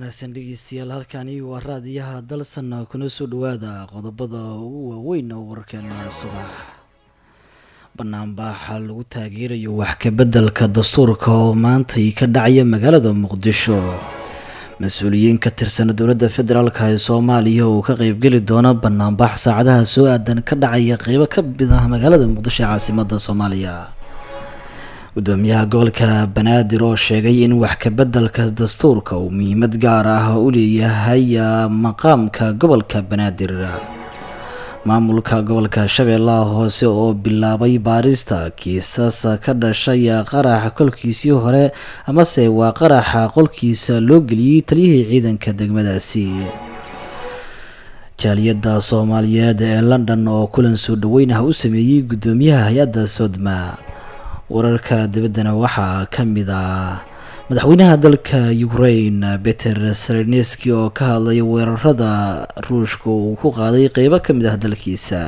wanaagsan dhegeystayaal halkani waa raadiyaha dalsan kuna soo dhawaada qodobada ugu waaweyn oo warkeena subax banaanbaaxa lagu taageerayo wax kabeddelka dastuurka oo maantay ka dhacaya magaalada muqdisho mas-uuliyiin ka tirsan dowladda federaalk ee soomaaliya oo ka qeybgeli doona banaanbaax saacadaha soo aadan ka dhacaya qeybo ka mid ah magaalada muqdisho ee caasimada soomaaliya gudoomiyaha gobolka banaadir oo sheegay in wax kabeddelka dastuurka uu muhiimad gaar ah u leeyahay maqaamka gobolka banaadir maamulka gobolka shabeellaha hoose oo bilaabay baarista kiisas ka dhashay qaraxa kolkiisii hore amase waa qaraxa qolkiisa loo geliyey taliyihii ciidanka degmadaasi jaaliyadda soomaaliyeed ee london oo kulan soo dhaweyn ah u sameeyey gudoomiyaha hay-adda sodma wararka dibaddana waxaa ka mid ah madaxweynaha dalka ukraine peter sereneski oo ka hadlay weerarada ruushka uu ku qaaday qeybo ka mid ah dalkiisa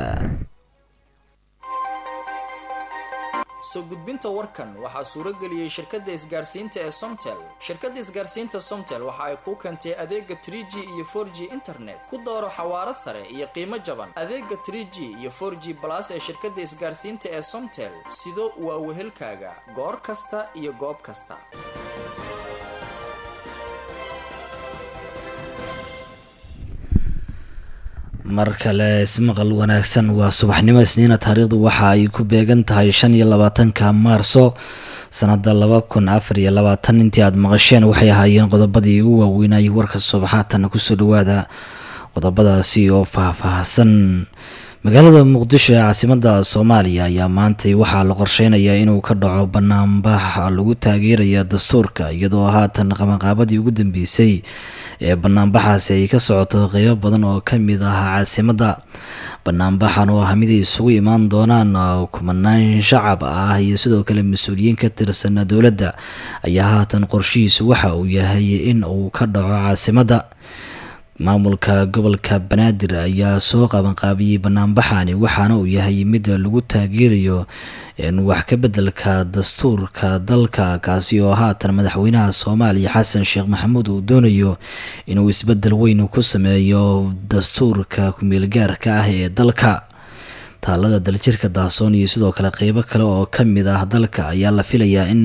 soo gudbinta warkan waxaa suuro geliyey shirkadda isgaarsiinta ee somtel shirkadda isgaarsiinta somtel waxa ay kuu keentay adeega trie g iyo for g internet ku dooro xawaaro sare iyo qiimo jaban adeega trie g iyo for g balas ee shirkadda isgaarsiinta ee somtel sido waa wehelkaaga goor kasta iyo goob kasta mar kale ismaqal wanaagsan waa subaxnimo isniina taariikhdu waxa ay ku beegan tahay shan iyo labaatanka maarso sanada laba kun afar iyo labaatan intii aada maqasheen waxay ahaayeen qodobadii ugu waaweynayay warka subaxaatan kusoo dhawaada qodobadaasi oo faah-faahsan magaalada muqdisho ee caasimada soomaaliya ayaa maantay waxaa la qorsheynayaa inuu ka dhaco banaanbax lagu taageeraya dastuurka iyadoo haatan qabanqaabadii ugu dambeysay ee banaanbaxaasi ay ka socoto qeybo badan oo kamid ah caasimada banaanbaxan oo ah mid ay isugu imaan doonaan kumanaan shacab ah iyo sidoo kale mas-uuliyiin ka tirsan dowladda ayaa haatan qorshihiisu waxa uu yahay in uu ka dhaco caasimada maamulka gobolka banaadir ayaa soo qabanqaabiyey banaanbaxani waxaana uu yahay mid lagu taageerayo wax ka beddelka dastuurka dalka kaasi oo haatan madaxweynaha soomaaliya xasan sheekh maxamuud uu doonayo inuu isbeddel weyn ku sameeyo dastuurka kumeelgaarka ah ee dalka taalada daljirka daasoon iyo sidoo kale qeybo kale oo ka mid ah dalka ayaa la filayaa in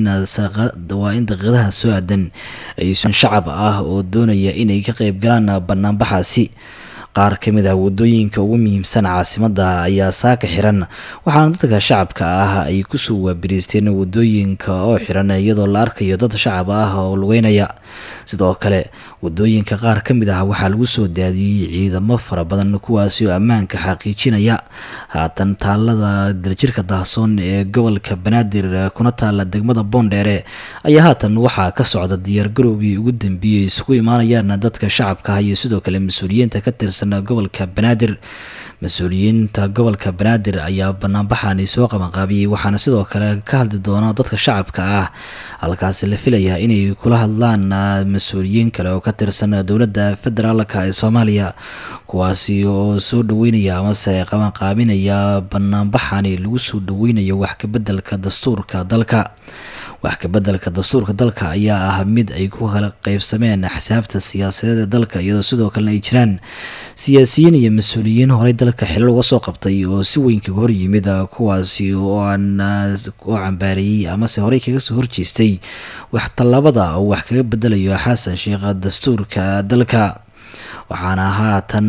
waa in daqiiqadaha soo aadan ay shacab ah oo doonaya inay ka qeyb galaan banaanbaxaasi qaar ka mid ah wadooyinka ugu muhiimsan caasimada ayaa saaka xiran waxaana dadka shacabka ah ay kusoo waabiriisteen wadooyinka oo xiran iyadoo la arkayo dad shacab ah oo lugeynaya sidoo kale wadooyinka qaar ka mid ah waxaa lagu soo daadiyey ciidamo fara badan kuwaasi oo ammaanka xaqiijinaya haatan taalada daljirka dahsoon ee gobolka banaadir kuna taala degmada boondheere ayaa haatan waxaa ka socda diyaargarowgii ugu dambeeyey isugu imaanayaan dadka shacabka ah iyo sidoo kale mas-uuliyiinta ka tirsan gobolka banaadir mas-uuliyiinta gobolka banaadir ayaa banaanbaxani soo qabanqaabiyey waxaana sidoo kale ka hadli doona dadka shacabka ah halkaasi la filayaa inay kula hadlaan mas-uuliyiin kale oo ka tirsan dowladda federaalk ee soomaaliya kuwaasi oo soo dhaweynaya amase qabanqaabinaya banaanbaxani lagu soo dhaweynayo wax kabeddelka dastuurka dalka wax kabeddelka dastuurka dalka ayaa ah mid ay ku kala qeybsameen axsaabta siyaasadeed ee dalka iyadoo sidoo kalena ay jiraan siyaasiyiin iyo mas-uuliyiin horey dalka xilal uga soo qabtay oo si weyn kaga hor yimid kuwaasi oo aan oo cambaareeyey amase horey kaga soo horjeestay wax tallaabada oo wax kaga bedelayo xasan sheekh dastuurka dalka waxaana haatan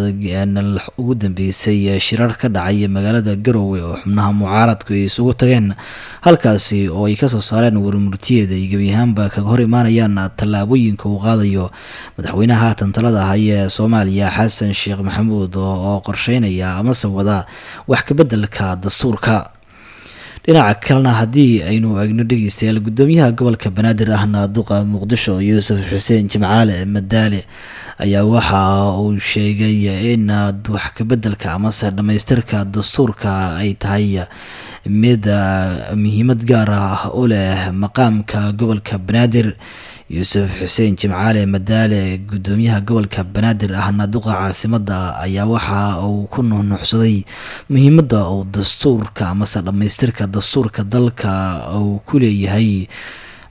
ugu dambeysay shirar ka dhacay magaalada garowe oo xubnaha mucaaradku ay isugu tageen halkaasi oo ay kasoo saareen warmurtiyeeda ay gebi ahaanba kaga hor imaanayaan tallaabooyinka uu qaadayo madaxweynaha haatan talada ahay ee soomaaliya xasan sheekh maxamuud oo qorsheynaya amase wada wax kabeddelka dastuurka dhinaca kalena haddii aynu egno dhegeystayaal gudoomiyaha gobolka banaadir ahna duqa muqdisho yuusuf xuseen jimcaale madaale ayaa waxa uu sheegay in wax kabeddelka amase dhammaystirka dastuurka ay tahay mid muhiimad gaar ah u leh maqaamka gobolka banaadir yuusuf xuseen jimcaale madaale gudoomiyaha gobolka banaadir ahna duqa caasimada ayaa waxa uu ku nuunuuxsaday muhiimada uu dastuurka amase dhammaystirka dastuurka dalka uu ku leeyahay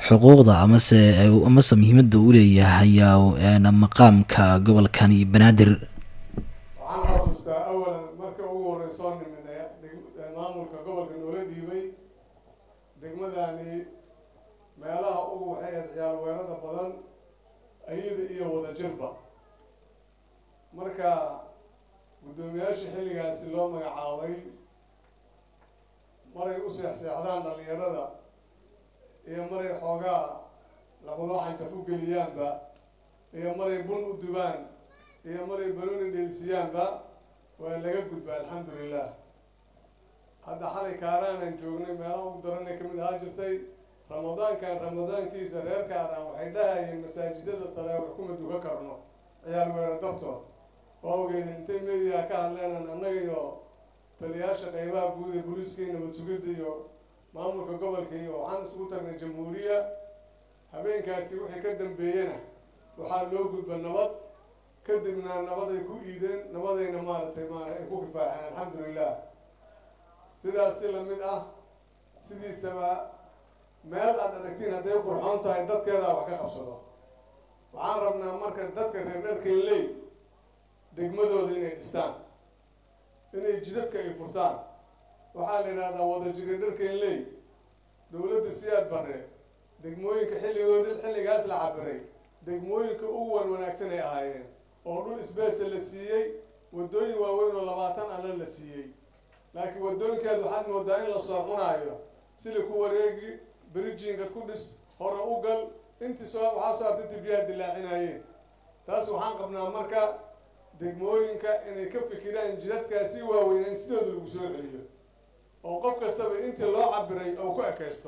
xuquuqda amase amase muhiimada uu leeyahay maqaamka gobolkani banaadir waxaan xasuustaa awalan marka ugu horeysoo nimin maamulka gobolka noola dhiibay degmadani meelaha ugu waxay ahayd ciyaal weerada badan ayada iyo wadajirba marka guddoomiyaasha xilligaasi loo magacaabay maray u seexseexdaan dhalinyarada iyo maray xoogaa labadoo xantaf u geliyaanba iyo maray bun u dubaan iyo maray baloni dheelsiyaanba waa laga gudba alxamdulilah hadda xalay kaaraanan joognay meelaha ugu daranay kamid ahaa jirtay ramadaankan ramadaankiisa reer kaaraan waxay dhahayeen masaajidada taraawix kuma duka karno ciyaal weera dartood waa ogeed intay media ka hadleenan annaga iyo taliyaasha qeybaha guud ee booliiska iyo nabad sugidda iyo maamulka gobolka iyo waxaan isugu tagnay jamhuuriya habeenkaasi wixii ka dambeeyena waxaa loo gudba nabad kadibna nabaday ku iideen nabadayna maaragtay maara ay ku kifaaceen alxamdulilah sidaas si lamid ah sidiisaba meel aad aragtiin hadday qurxoon tahay dadkeedaa wax ka qabsado waxaan rabnaa marka dadka reer dharkaynley degmadooda inay dhistaan inay jidadka ay furtaan waxaa la yidhahdaa wadajiri dharkaynley dowladda siyaad bare degmooyinka xilligoodi xilligaas la cabiray degmooyinka ugu wan wanaagsan ay ahaayeen oo dhul isbeesa la siiyey waddooyin waaweyn oo labaatan alla la siiyey laakiin waddooyinkeed waxaad moodaa in la soo cunaayo sili ku wareegi bridginka ku dhis hore u gal intii soo waxaa soo artay dibiyaha dilaacinayeen taas waxaan qabnaa marka degmooyinka inay ka fikiraan jidadkaasi waaweyn in sidooda lagu soo celiyo oo qof kastaba intii loo cabiray oo ku ekaysto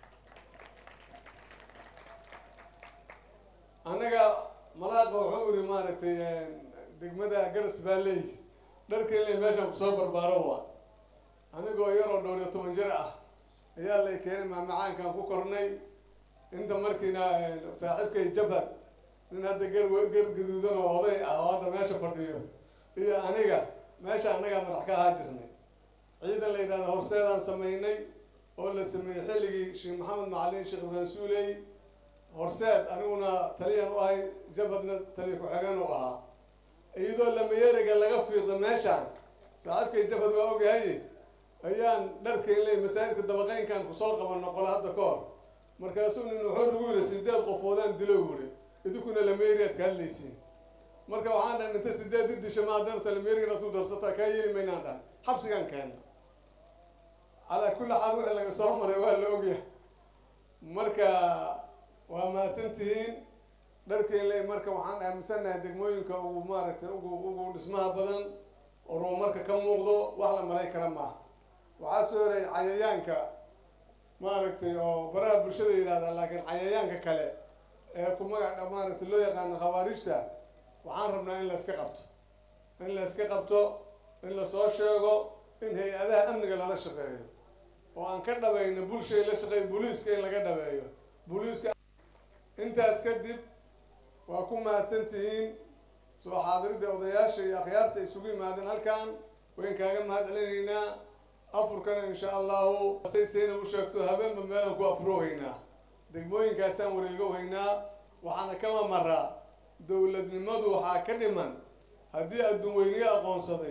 annaga malaaqa wuxuu iri maaragtay degmada garas baaleey dharkainle meeshaan kusoo barbaaro wa anigoo yaroo dhowr iyo toban jir ah ayaa lay keenay maamacaankaan ku kornay inta markiina saaxiibkay jabhad nin hadda gar gar gaduudan oo oday ah oo hadda meesha fadhiyo iyo aniga meesha annagaa madax ka ahaa jirnay ciidan la yidhahda horseedaan samaynay oo la sameeyey xilligii sheekh maxamed macalin sheekh ibrahim suuley horseed aniguna taliyan u ahay jabhadna taliya ku-xigeen u ahaa iyadoo lamayeriga laga fiiqda meeshaan saaxiibkay jabhad waa ogyahay ayaan dharkaynley masaajidka dabaqeynkan kusoo qabano qole hadda ka hor markaasuu nin wuxuu nagu yiri sideed qofoodaan dilo wuri idinkuna lameyriyaad ka hadlaysiin marka waxaan dhahay inta sideed idisha maa darta lameyrigaad ku darsataa kaa yeeli maynaan dhahay xabsigaan keena calaa kulli xaal wixii laga soo maray waa la ogyahay marka waa mahadsantihiin dharkaynley marka waxaan aaminsanahay degmooyinka ugu maaragtay ugu ugu dhismaha badan oo ruumarka ka muuqdo wax la malay kara maaha waxaa soo horeeyay cayayaanka maaragtay oo baraha bulshada yidhahdaa laakiin cayayaanka kale ee ku magaca maaragtay loo yaqaano khawaariijta waxaan rabnaa in la iska qabto in la iska qabto in lasoo sheego in hay-adaha amniga lala shaqeeyo oo aan ka dhabayno bulshay la shaqeeyo booliiska in laga dhabeeyo booliiska intaas kadib waa ku mahadsan tihiin soo xaadiridda odayaasha iyo akhyaarta isugu yimaadeen halkan wayn kaaga mahad celinaynaa afurkana insha allahu say sayna u sheegto habeenba meelaan ku afroohaynaa degmooyinkaasaan wareegohaynaa waxaana kama maraa dowladnimadu waxaa ka dhiman haddii adduun weyniyo aqoonsaday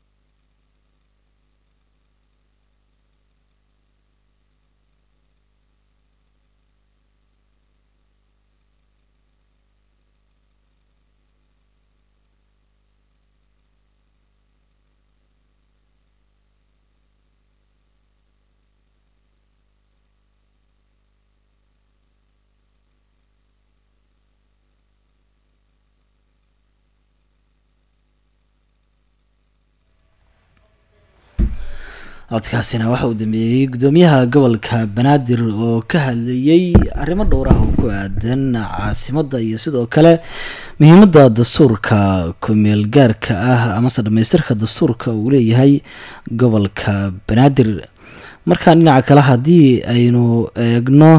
codkaasina waxa uu dambeeyey guddoomiyaha gobolka banaadir oo ka hadlayey arrimo dhowr ah oo ku aadan caasimadda iyo sidoo kale muhiimadda dastuurka ku-meel gaarka ah amase dhamaystirka dastuurka uu leeyahay gobolka banaadir markaan dhinaca kale haddii aynu eegno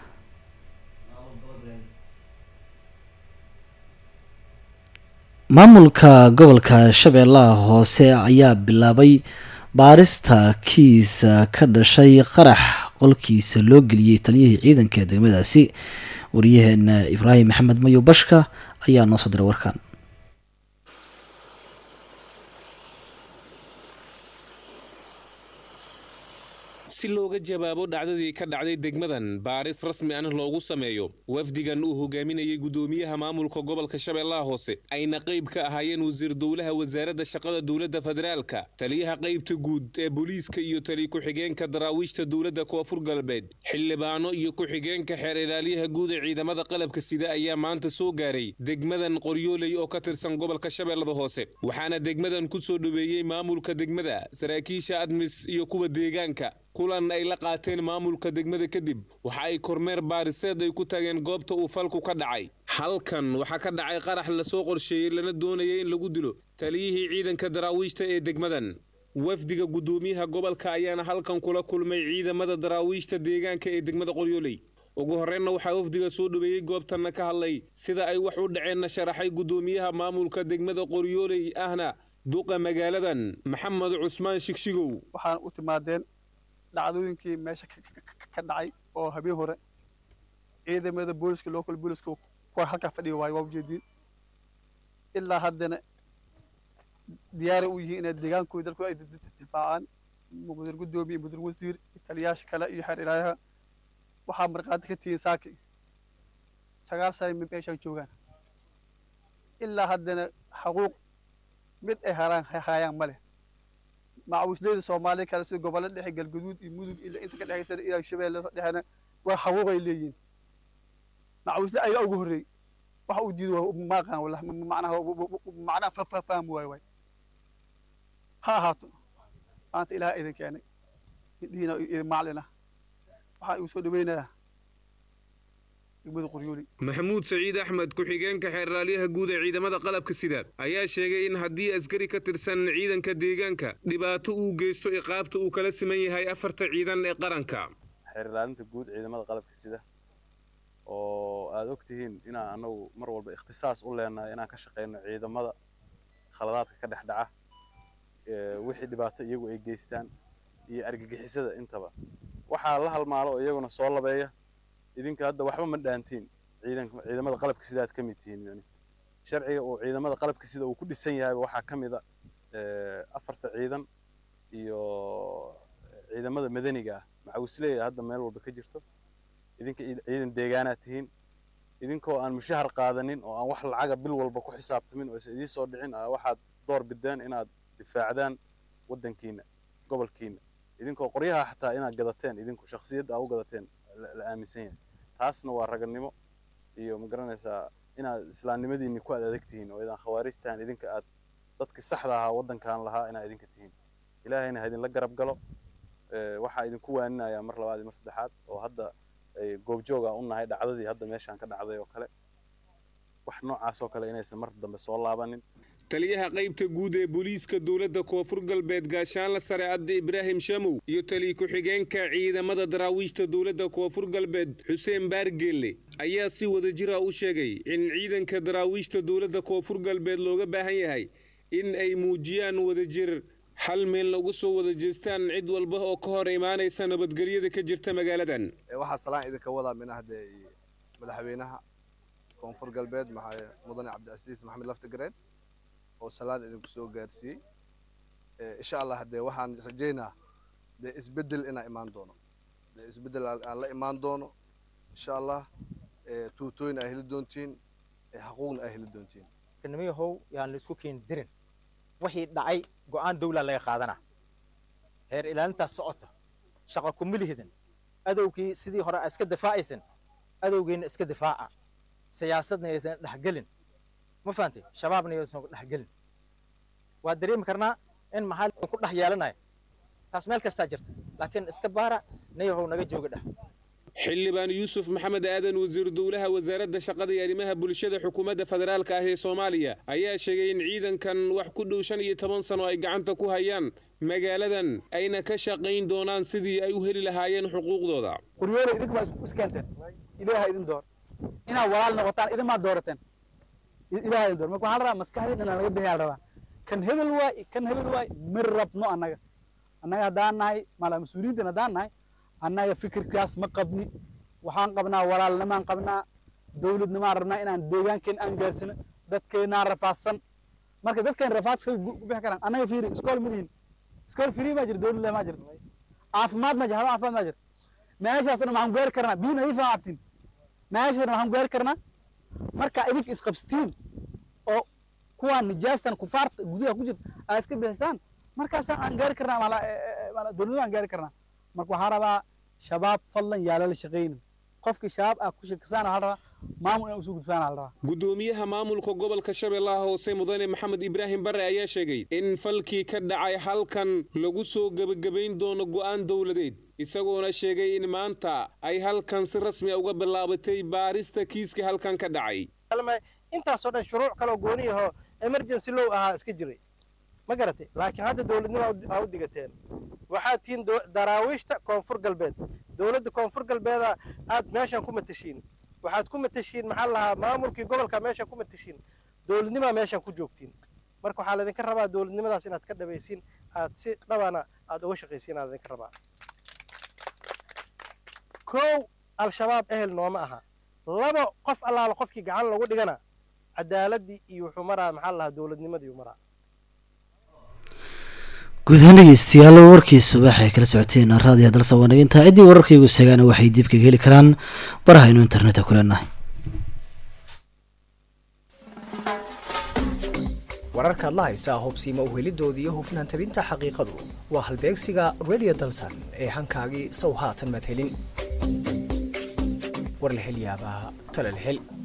maamulka gobolka shabeellaha hoose ayaa bilaabay baarista kiisa ka dhashay qarax qolkiisa loo geliyey taliyihii ciidanka degmadaasi wariyaheena ibraahim maxamed mayo bashka ayaa noo soo diray warkan si looga jawaabo dhacdadii ka dhacday degmadan baaris rasmi ah loogu sameeyo wafdigan uu hogaaminayay gudoomiyaha maamulka gobolka shabeellaha hoose ayna qayb ka ahaayeen wasiir dowlaha wasaaradda shaqada dowladda federaalka taliyaha qaybta guud ee booliiska iyo tali ku-xigeenka daraawiishta dowladda koonfur galbeed xildhibaano iyo ku-xigeenka xeer ilaaliyaha guud ee ciidamada qalabka sida ayaa maanta soo gaaray degmadan qoryooley oo ka tirsan gobolka shabeellada hoose waxaana degmadan ku soo dhoweeyey maamulka degmada saraakiisha admis iyo kuwa deegaanka kulan ay la qaateen maamulka degmada kadib waxa ay kormeer baariseed ay ku tageen goobta uu falku ka dhacay halkan waxaa ka dhacay qarax lasoo qorsheeyey lana doonayay in lagu dilo taliyihii ciidanka daraawiishta ee degmadan wafdiga guddoomiyaha gobolka ayaana halkan kula kulmay ciidamada daraawiishta deegaanka ee degmada qoryooley ugu horreynna waxaa wafdiga soo dhoweeyey goobtanna ka hadlay sida ay wax u dhaceenna sharaxay guddoomiyaha maamulka degmada qoryooley ahna duqa magaaladan maxamed cusmaan shigshigow waxaan u timaadeen dhacdooyinkii meesha ka dhacay oo habeen hore ciidamada booliska local booliska kuwa halkaa fadhiga waayo waa ujeediin ilaa haddana diyaaray u yihiin inay deegaankooda dalku ay difaacaan mudir guddoomiye mudir wasiir taliyaasha kale iyo xeer ilaayaha waxaa markhaati ka tihiin saaki sagaal sano meeshaan joogaan ilaa haddana xaquuq mid ay haraan hayaan ma leh macawisleyda soomaaliya kale sida gobollo dhexe galgaduud iyo mudug ilaa inta ka dhexaysa ilaa shabeelle dhexena waa xaquuqay leeyihiin macawisle ayaa ugu horreey waxa uu diiday maaqaan wala macnaha macnaha fahmi waayo waay ha ahaato maanta ilaah idin keenay indhihiina idin maclina waxaa igu soo dhaweynayaa degmada qoryooli maxamuud saciid axmed ku-xigeenka xeeraalyaha guud ee ciidamada qalabka sida ayaa sheegay in haddii askari ka tirsan ciidanka deegaanka dhibaato uu geysto iqaabta uu kala siman yahay afarta ciidan ee qaranka xeer ilaalinta guud ciidamada qalabka sida oo aada og tihiin inaan anagu mar walba ikhtisaas u leenahay inaan ka shaqeyno ciidamada khaladaadka ka dhex dhaca wixii dhibaato iyagu ay geystaan iyo argagixisada intaba waxaa la halmaalo oo iyaguna soo labeeya idinka hadda waxba ma dhaantiin ciidanka ciidamada qalabka sida aad ka mid tihiin yani sharciga uu ciidamada qalabka sida uu ku dhisan yahayba waxaa ka mid a afarta ciidan iyo ciidamada madaniga ah macawisleeya hadda meel walba ka jirto idinka ciidan deegaanaad tihiin idinkoo aan mushahar qaadanin oo aan wax lacaga bil walba ku xisaabtamin oo isa idiin soo dhicin waxaad door bideen inaad difaacdaan waddankiina gobolkiina idinkoo qoryaha xataa inaad gadateen idinku shakhsiyadda aa u gadateen la aaminsan yahay taasna waa raganimo iyo ma garanaysaa inaad islaamnimadiinni ku aad adag tihiin oo idaan khawaarij tahan idinka aad dadkii saxda ahaa waddankan lahaa inaad idinka tihiin ilaahayna ha idinla garab galo waxaa idinku waaninayaa mar labaad iyo mar saddexaad oo hadda goobjooga u nahay dhacdadii hadda meeshaan ka dhacday oo kale wax noocaas oo kale inaysan mar dambe soo laabanin taliyaha qaybta guud ee booliiska dowladda koonfur galbeed gaashaanla sare adde ibraahim shamow iyo taliy ku-xigeenka ciidamada daraawiishta dowladda koonfur galbeed xuseen baargeelle ayaa si wadajira u sheegay in ciidanka daraawiishta dowladda koonfur galbeed looga baahan yahay in ay muujiyaan wadajir hal meel lagu soo wada jeestaan cid walba oo ka hor imaanaysa nabadgelyada ka jirta magaaladan waxaa salaan idinka wadaa minaha dee madaxweynaha koonfur galbeed maxaa mudane cabdicasiis maxamed laftigareen oo salaan idinku soo gaarsiiyey insha allah dee waxaan rajeynaa dee isbeddel inaa imaan doono dee isbeddel aan la imaan doono insha allah tuutooyin aa heli doontiin xaquuqna aa heli doontiin nimiyahow yaan laisku keeni dirin wixii dhacay go'aan dawlaa laga qaadana heer ilaalintaas socota shaqa kumilihidin adowgii sidii hore iska difaacaysan adowgiina iska difaaca siyaasadna aysan dhexgelin ma fahantay shabaabna aysan dhexgelin waa dareemi karnaa in maxaa ku dhex yeelanaya taas meel kastaa jirta laakiin iska baara niyahow naga jooga dheh xildhibaan yuusuf maxamed aadan wasiiru dowlaha wasaaradda shaqada iyo arrimaha bulshada xukuumadda federaalka ah ee soomaaliya ayaa sheegay in ciidankan wax ku dhow shan iyo toban sano ay gacanta ku hayaan magaaladan ayna ka shaqayn doonaan sidii ay u heli lahaayeen xuquuqdooda qoryoole idinka baa iskeenteen ilaaha idin door inaad walaal noqotaan idin maa doorateen ilaaha idin door marka waxaa la rabaa maskaxdii inaan laga bixiyaa la rabaa kan hebel waay kan hebel waay ma rabno annaga annaga haddaan nahay mala mas-uuliyiintan haddaan nahay annaga fikirkaas ma qabni waxaan qabnaa walaalnimaan qabnaa dowladnimaan rabnaa inaan deegaankeen aan gaarsino dadkeenaan rafaadsan marka dadkeen rafaadka ku bixi karaan annaga fiiri iskool ma lihin iskool free ma jiro dowlad leh ma jirto caafimaad ma jiro hada caafimaad ma jiro meeshaasna waxaan gaari karnaa biyo nadiif aan cabtin meeshaasna waxaan gaari karnaa marka idinka isqabsatiin oo kuwaan nijaastan kufaarta gudaha ku jirta aa iska bixisaan markaasaan aan gaari karnaa mala dowladnima aan gaari karnaa marka waxaan rabaa shabaab fadlan yaa lala shaqaynin qofkii shabaab ah ku shakisaan waxaa rabaa maamul inay usoo gudbaan aa la rabaa gudoomiyaha maamulka gobolka shabeellaha hoose mudane maxamed ibraahim bare ayaa sheegay in falkii ka dhacay halkan lagu soo gebagabayn doono go'aan dowladeed isagoona sheegay in maanta ay halkan si rasmi a uga bilaabatay baarista kiiskii halkan ka dhacay intaasoo dhan shuruuc kaloo gooni ahoo emergency low ahaa iska jiray ma garatay laakiin hadda dowladnimo aa u digateen waxaad tihiin daraawiishta koonfur galbeed dowladda koonfur galbeeda aad meeshan ku matashiin waxaad ku matashiin maxaa lahaa maamulkii gobolka meeshan ku matashiin dowladnimaa meeshan ku joogtiin marka waxaa laydinka rabaa dowladnimadaas inaad ka dhabaysiin aad si dhabana aad uga shaqaysiin aa laydinka rabaa kow al-shabaab ehel nooma aha labo qof allaala qofkii gacan lagu dhigana cadaaladii iyo wuxuu maraa maxaa lahaa dowladnimadii maraa guud ahaan dhegeystayaal warkii subax ay kala socoteen raadiyo dalsa wanaginta ciddii wararkaygu seegaana waxay dib kaga heli karaan barahaynu internetka ku leenahay wararkaad la haysaa hubsiima uhelidooda iyo hufnaan tabinta xaqiiqadu waa halbeegsiga radio dalsan ee hankaagii sow haatan madhelin war la hel yaabaa tala la hel